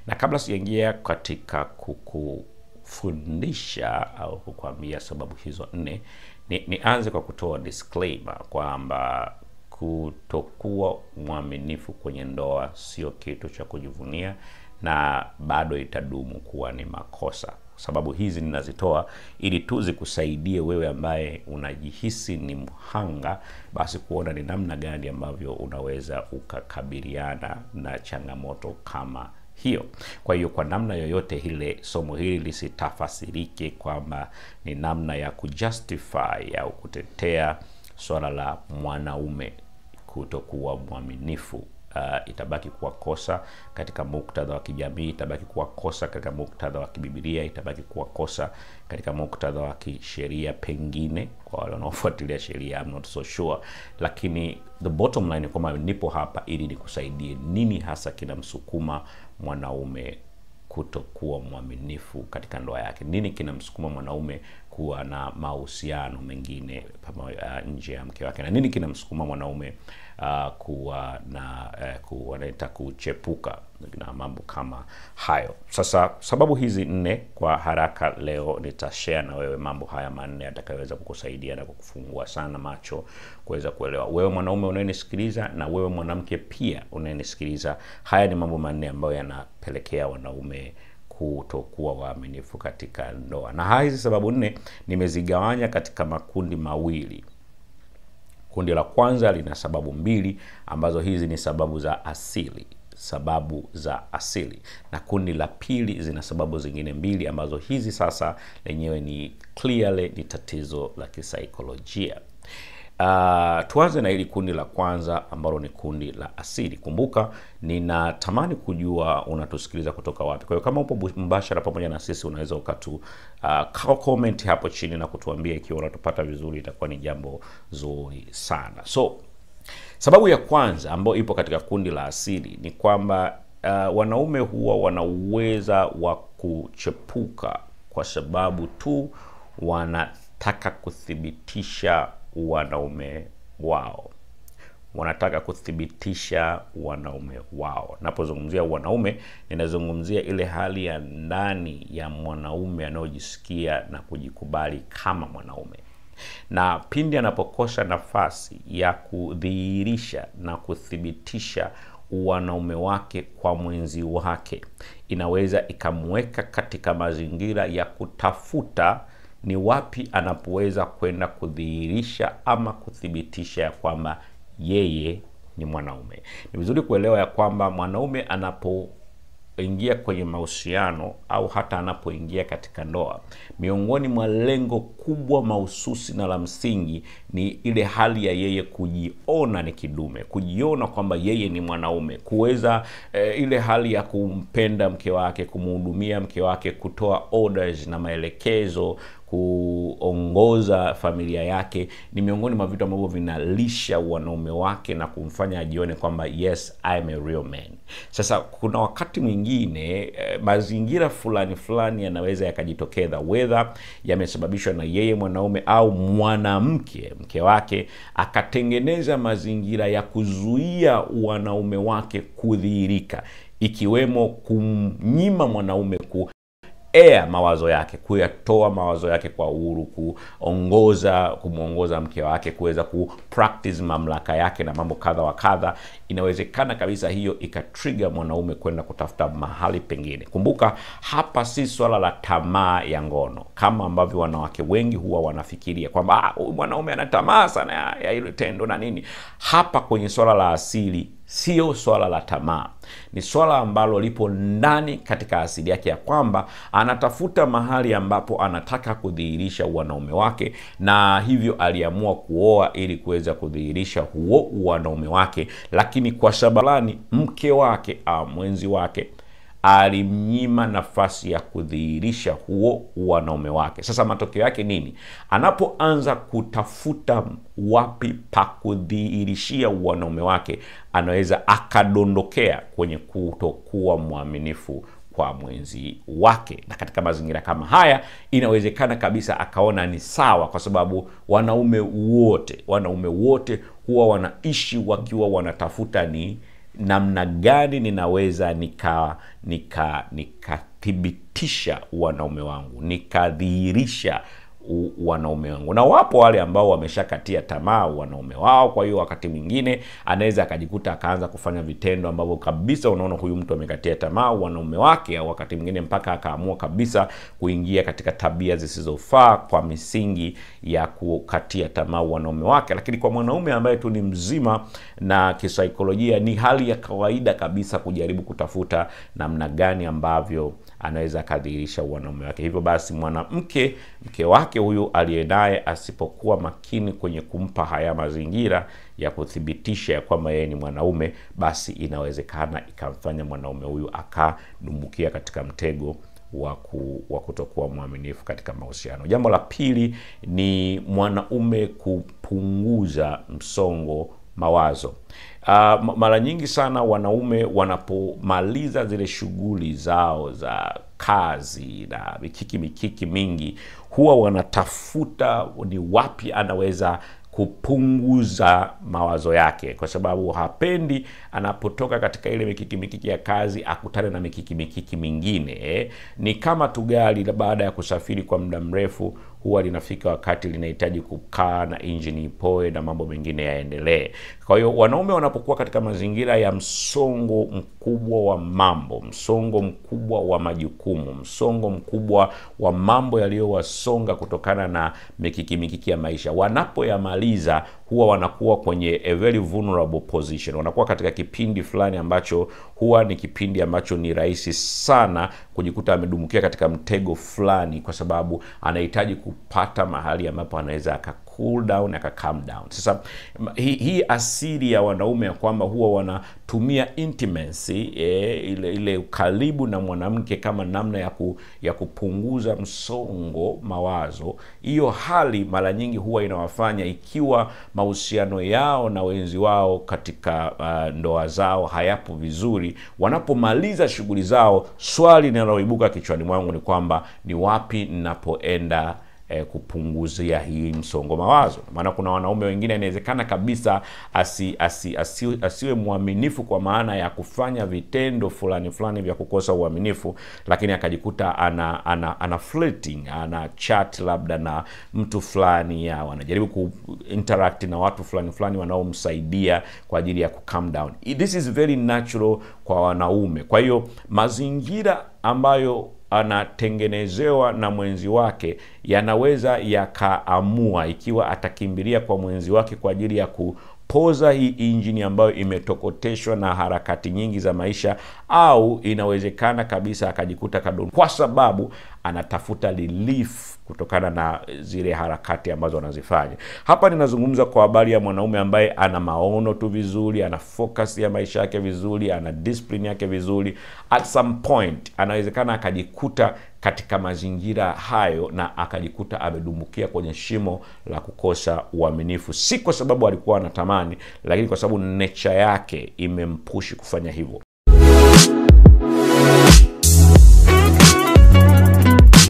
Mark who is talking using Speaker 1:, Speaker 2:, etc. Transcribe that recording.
Speaker 1: Na kabla sijaingia katika kukufundisha au kukwambia sababu hizo nne, ni nianze kwa kutoa disclaimer kwamba kutokuwa mwaminifu kwenye ndoa sio kitu cha kujivunia na bado itadumu kuwa ni makosa. Sababu hizi ninazitoa ili tu zikusaidie wewe ambaye unajihisi ni mhanga, basi kuona ni namna gani ambavyo unaweza ukakabiliana na changamoto kama hiyo. Kwa hiyo kwa namna yoyote ile, somo hili lisitafasirike kwamba ni namna ya kujustify au kutetea swala la mwanaume kutokuwa mwaminifu. Uh, itabaki kuwa kosa katika muktadha wa kijamii, itabaki kuwa kosa katika muktadha wa kibibilia, itabaki kuwa kosa katika muktadha wa kisheria, pengine kwa wale wanaofuatilia sheria, I'm not so sure, lakini the bottom line ni kwamba nipo hapa ili nikusaidie nini hasa kinamsukuma mwanaume kutokuwa mwaminifu katika ndoa yake. Nini kinamsukuma mwanaume kuwa na mahusiano mengine pamoja uh, nje ya mke wake, na nini kinamsukuma mwanaume uh, kuwa na uh, ku- wanaita kuchepuka na mambo kama hayo. Sasa sababu hizi nne kwa haraka leo nitashare na wewe mambo haya manne yatakayoweza kukusaidia na kukufungua sana macho kuweza kuelewa. Wewe mwanaume unayenisikiliza na wewe mwanamke pia unayenisikiliza, haya ni mambo manne ambayo yanapelekea wanaume kutokuwa waaminifu katika ndoa, na hizi sababu nne nimezigawanya katika makundi mawili. Kundi la kwanza lina sababu mbili ambazo hizi ni sababu za asili, sababu za asili, na kundi la pili zina sababu zingine mbili ambazo hizi sasa lenyewe ni clearly ni tatizo la kisaikolojia. Uh, tuanze na hili kundi la kwanza ambalo ni kundi la asili. Kumbuka, ninatamani kujua unatusikiliza kutoka wapi. Kwa hiyo kama upo bu- mbashara pamoja na sisi, unaweza ukatu uh, comment hapo chini na kutuambia ikiwa unatupata vizuri, itakuwa ni jambo zuri sana. So sababu ya kwanza ambayo ipo katika kundi la asili ni kwamba uh, wanaume huwa wana uweza wa kuchepuka kwa sababu tu wanataka kuthibitisha wanaume wao wanataka kuthibitisha wanaume wao. Napozungumzia wanaume, ninazungumzia ile hali ya ndani ya mwanaume anayojisikia na kujikubali kama mwanaume, na pindi anapokosa nafasi ya kudhihirisha na kuthibitisha wanaume wake kwa mwenzi wake, inaweza ikamweka katika mazingira ya kutafuta ni wapi anapoweza kwenda kudhihirisha ama kuthibitisha ya kwamba yeye ni mwanaume. Ni vizuri kuelewa ya kwamba mwanaume anapoingia kwenye mahusiano au hata anapoingia katika ndoa, miongoni mwa lengo kubwa mahususi na la msingi ni ile hali ya yeye kujiona ni kidume, kujiona kwamba yeye ni mwanaume, kuweza eh, ile hali ya kumpenda mke wake, kumhudumia mke wake, kutoa orders na maelekezo kuongoza familia yake ni miongoni mwa vitu ambavyo vinalisha wanaume wake na kumfanya ajione kwamba yes I am a real man. Sasa kuna wakati mwingine eh, mazingira fulani fulani yanaweza yakajitokeza, whether yamesababishwa na yeye mwanaume au mwanamke mke wake akatengeneza mazingira ya kuzuia wanaume wake kudhihirika, ikiwemo kumnyima mwanaume ku air mawazo yake, kuyatoa mawazo yake kwa uhuru, kuongoza kumwongoza mke wake, kuweza ku practice mamlaka yake na mambo kadha wa kadha. Inawezekana kabisa hiyo ikatrigger mwanaume kwenda kutafuta mahali pengine. Kumbuka hapa si swala la tamaa ya ngono kama ambavyo wanawake wengi huwa wanafikiria kwamba "Ah, huyu mwanaume ana tamaa sana ya, ya ile tendo na nini. Hapa kwenye swala la asili sio swala la tamaa, ni swala ambalo lipo ndani katika asili yake ya kwamba anatafuta mahali ambapo anataka kudhihirisha wanaume wake, na hivyo aliamua kuoa ili kuweza kudhihirisha huo wanaume wake, lakini kwa sababu mke wake au mwenzi wake alimnyima nafasi ya kudhihirisha huo wanaume wake. Sasa matokeo yake nini? Anapoanza kutafuta wapi pa kudhihirishia wanaume wake, anaweza akadondokea kwenye kutokuwa mwaminifu kwa mwenzi wake. Na katika mazingira kama haya, inawezekana kabisa akaona ni sawa, kwa sababu wanaume wote wanaume wote huwa wanaishi wakiwa wanatafuta ni namna gani ninaweza nika nika nikathibitisha wanaume wangu nikadhihirisha u- wanaume wangu na wapo wale ambao wameshakatia tamaa wanaume wao kwa hiyo wakati mwingine anaweza akajikuta akaanza kufanya vitendo ambavyo kabisa unaona huyu mtu amekatia tamaa wanaume wake au wakati mwingine mpaka akaamua kabisa kuingia katika tabia zisizofaa kwa misingi ya kukatia tamaa wanaume wake lakini kwa mwanaume ambaye tu ni mzima na kisaikolojia ni hali ya kawaida kabisa kujaribu kutafuta namna gani ambavyo anaweza akadhihirisha wanaume wake hivyo basi mwanamke mke wake huyu aliye naye asipokuwa makini kwenye kumpa haya mazingira ya kuthibitisha ya kwamba yeye ni mwanaume basi inawezekana ikamfanya mwanaume huyu akadumbukia katika mtego wa ku, wa kutokuwa mwaminifu katika mahusiano jambo la pili ni mwanaume kupunguza msongo mawazo uh, mara nyingi sana wanaume wanapomaliza zile shughuli zao za kazi na mikiki mikiki mingi huwa wanatafuta ni wapi anaweza kupunguza mawazo yake kwa sababu hapendi anapotoka katika ile mikiki mikiki ya kazi akutane na mikiki mikiki mingine eh. ni kama tu gari la baada ya kusafiri kwa muda mrefu huwa linafika wakati linahitaji kukaa na injini ipoe na mambo mengine yaendelee kwa hiyo wanaume wanapokuwa katika mazingira ya msongo mkubwa wa mambo msongo mkubwa wa majukumu msongo mkubwa wa mambo yaliyowasonga kutokana na mikiki mikiki ya maisha wanapoyamaliza huwa wanakuwa kwenye a very vulnerable position wanakuwa katika kipindi fulani ambacho huwa ni kipindi ambacho ni rahisi sana kujikuta amedumukia katika mtego fulani kwa sababu anahitaji kupata mahali ambapo anaweza aka cool down aka calm down sasa hii hi asili ya wanaume ya kwamba huwa wanatumia intimacy eh, ile ile ukaribu na mwanamke kama namna ya, ku, ya kupunguza msongo mawazo hiyo hali mara nyingi huwa inawafanya ikiwa mahusiano yao na wenzi wao katika uh, ndoa zao hayapo vizuri wanapomaliza shughuli zao swali linaloibuka kichwani mwangu ni kwamba ni wapi ninapoenda eh, kupunguzia hii msongo mawazo maana kuna wanaume wengine inawezekana kabisa asi, asi, asi, asiwe mwaminifu kwa maana ya kufanya vitendo fulani fulani vya kukosa uaminifu lakini akajikuta ana ana, ana flirting ana chat labda na mtu fulani au anajaribu ku interact na watu fulani fulani wanaomsaidia kwa ajili ya ku calm down this is very natural kwa wanaume kwa hiyo mazingira ambayo anatengenezewa na mwenzi wake yanaweza yakaamua ikiwa atakimbilia kwa mwenzi wake kwa ajili ya kupoza hii injini ambayo imetokoteshwa na harakati nyingi za maisha au inawezekana kabisa akajikuta kadon kwa sababu anatafuta relief kutokana na zile harakati ambazo anazifanya hapa ninazungumza kwa habari ya mwanaume ambaye ana maono tu vizuri ana focus ya maisha yake vizuri ana discipline yake vizuri at some point anawezekana akajikuta katika mazingira hayo na akajikuta amedumbukia kwenye shimo la kukosa uaminifu si kwa sababu alikuwa anatamani lakini kwa sababu nature yake imempushi kufanya hivyo